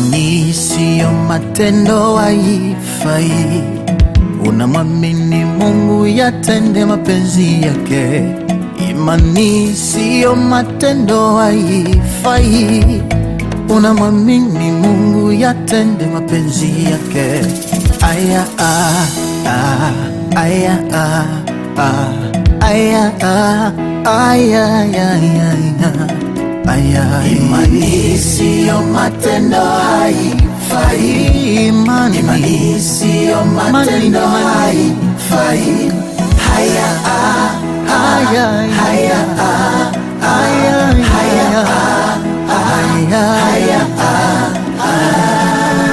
Imani siyo matendo haifai. Unamwamini Mungu yatende mapenzi yake. Imani siyo matendo haifai. Unamwamini Mungu yatende mapenzi yake. Aya, ah, ah, aya, ah, ah, aya, ah, aya, aya, aya. Aya, imani siyo matendo haifai. Imani, imani siyo matendo haifai. Haya, ah, haya, haya, ah, haya, haya, haya, haya, ah,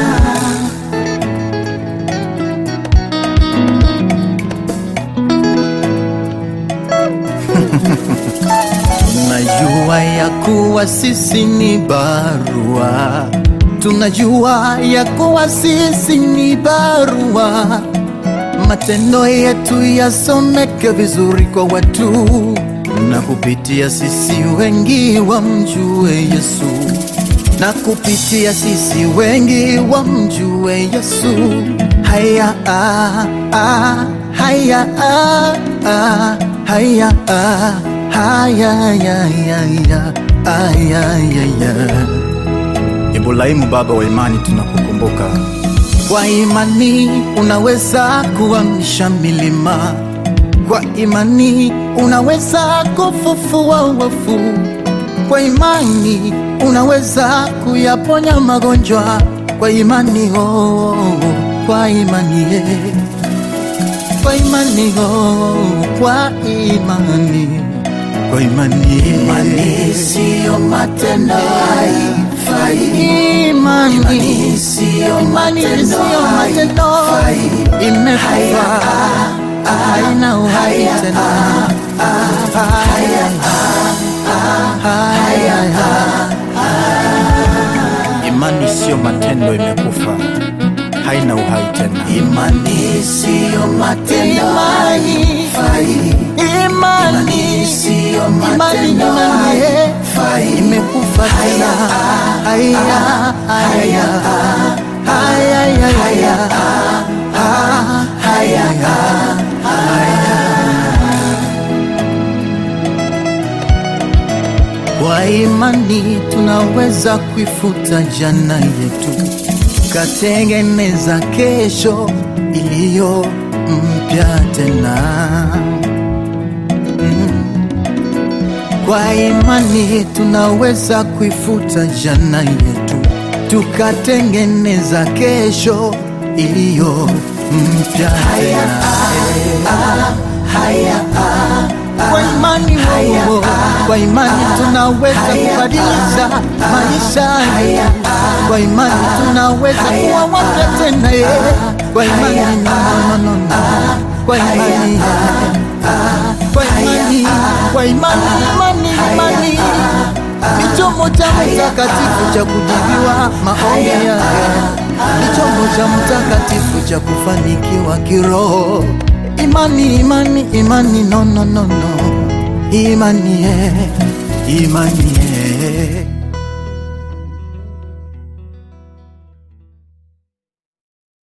Tunajua ya kuwa sisi ni barua, tunajua ya kuwa sisi ni barua. Matendo yetu yasomeke vizuri kwa watu, na kupitia sisi wengi wamjue Yesu, na kupitia sisi wengi wamjue Yesu. Haya, ah, ah, haya, ah, ah, haya, ah, haya, ya, ya, ya, aya, ya, ya. Ibrahimu baba wa imani, tunakukumbuka. Kwa imani unaweza kuamsha milima, kwa imani unaweza kufufua wafu, kwa imani unaweza kuyaponya magonjwa, kwa imani oh, kwa imani eh, kwa imani oh, kwa imani kwa imani imani siyo matendo haifai imani imani siyo matendo haifai imekufa haina uhai tena haya imani siyo matendo imekufa haina uhai tena imani siyo matendo haifai imani siyo matendo haifai imekufa tena haya haya haya haya haya haya Kwa imani tunaweza kuifuta jana yetu, tukatengeneza kesho iliyo mpya tena. Mm. Kwa imani tunaweza kuifuta jana yetu, tukatengeneza kesho iliyo mpya tena. Kwa imani oh, kwa imani tunaweza kubadilisha maisha yetu. Kwa imani tunaweza kuwa wapya tena eh. Kwa imani no, no, no, no. Kwa imani kwa imani kwa imani imani imani ni chombo cha mtakatifu cha kujibiwa maombi yake, ni chombo cha mtakatifu cha kufanikiwa kiroho. Imani imani imani no no no no imani eh, imani eh.